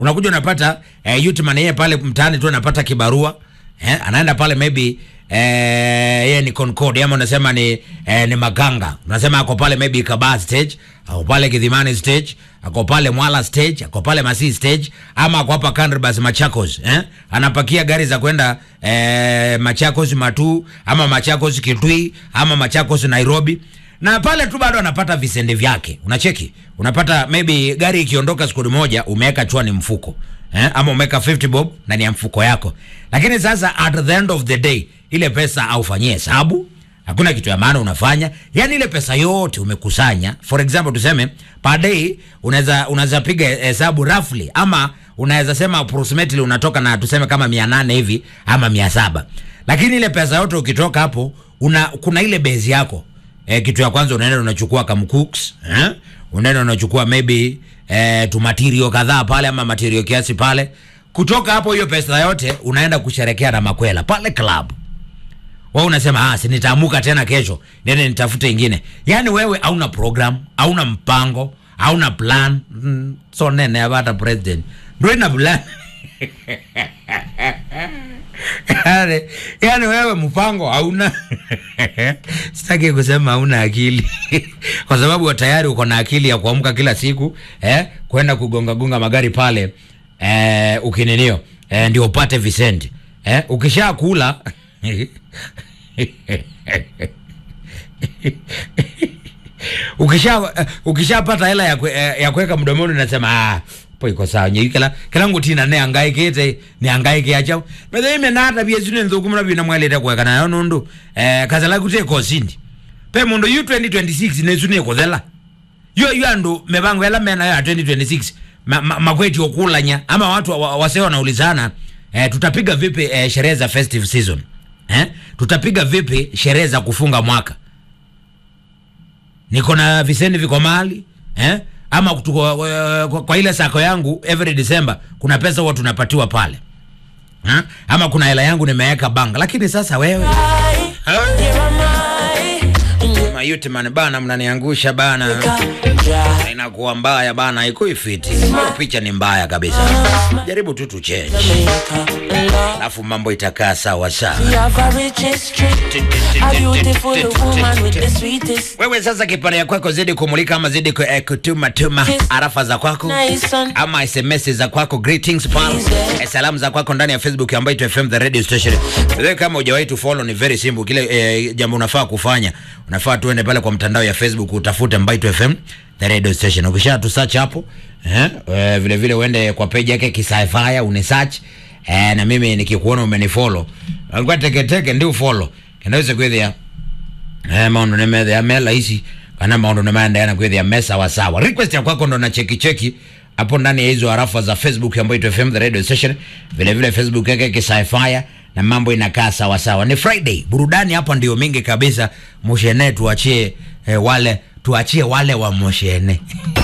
unakuja unapata eh, Yutman yeye pale mtaani tu anapata kibarua eh, anaenda pale maybe eh, yeye ni Concord ama unasema ni eh, ni Maganga, unasema ako pale maybe Kabaa stage, ako pale Kidhimani stage, ako pale Mwala stage, ako pale Masii stage, ama ako hapa Kandrabas Machakos eh, anapakia gari za kwenda eh, Machakos Matu ama Machakos Kitui ama Machakos Nairobi na pale tu bado anapata visende vyake. Unacheki, unapata maybe gari ikiondoka siku moja, umeweka chwani mfuko eh, ama umeweka 50 bob ndani ya mfuko yako, lakini sasa at the end of the day ile pesa aufanyie hesabu, hakuna kitu ya maana unafanya. Yani ile pesa yote umekusanya, for example tuseme per day unaweza unaweza piga hesabu roughly, ama unaweza sema approximately unatoka na tuseme kama 800 hivi ama 700, lakini ile pesa yote ukitoka hapo una kuna ile base yako eh, kitu ya kwanza unaenda unachukua kamcooks eh? unaenda unachukua maybe eh, tu material kadhaa pale ama material kiasi pale. Kutoka hapo hiyo pesa yote unaenda kusherekea na makwela pale club. Wewe unasema ah, si nitaamuka tena kesho nene nitafute ingine. Yaani wewe hauna program, hauna mpango, hauna plan. Mm, so nene hata president. Ndio ina plan. yani, yani wewe mpango hauna sitaki kusema hauna akili kwa sababu tayari uko na akili ya kuamka kila siku eh, kwenda kugonga gonga magari pale eh, ukininio eh, ndio upate visendi eh, ukisha kula ukisha uh, ukishapata hela ya, kwe, eh, ya kuweka mdomoni unasema ah po iko sawa nyi kila kila nguti na ne angaikete ni angaike acha bethe ime na hata bia zine nthuku mna bina mwelete kweka nayo nundu eh kazala kute ko sindi pe mundu yu 2026 ne zune ko thela yo yo andu mebango ela mena ya 2026 ma, ma, makweti okulanya ama watu wa, waseo wanaulizana eh, tutapiga vipi eh, sherehe za festive season eh tutapiga vipi sherehe za kufunga mwaka niko na viseni viko mali eh? ama kutuko, kwa, kwa, kwa ile sako yangu every December kuna pesa huwa tunapatiwa pale ha? ama kuna hela yangu nimeweka bank, lakini sasa wewe mayuti man bana, mnaniangusha bana, inakuwa mbaya bana, iko ifiti hiyo picha ni mbaya kabisa. Jaribu tu tuchange, alafu mambo itakaa sawa sawa. Wewe sasa kipande ya kwako zidi kumulika ama zidi ku- eh, kutuma tuma arafa za kwako ama SMS za kwako greetings pal eh, salamu za kwako ndani ya Facebook ambayo ito FM the radio station. Wewe kama hujawahi tu follow ni very simple, kile eh, jambo unafaa kufanya unafaa tuende pale kwa mtandao ya Facebook utafute Mbaito FM the radio station. Ukisha tu search hapo eh, eh, vile vile uende kwa page yake Kisaifaya une search eh, na mimi nikikuona umenifollow ngwa teke teke ndio follow kinaweza kwethia eh, maundu nimethia me rahisi kana maundu nimaendeana kwithia me sawa sawa. Request ya kwako ndo na cheki cheki hapo ndani ya hizo arafa za Facebook ambayo ito FM the radio station, vile vile Facebook yake Kisaifaya na mambo inakaa sawa sawa. Ni Friday, burudani hapa ndio mingi kabisa. Moshene tuachie eh, wale tuachie wale wa Moshene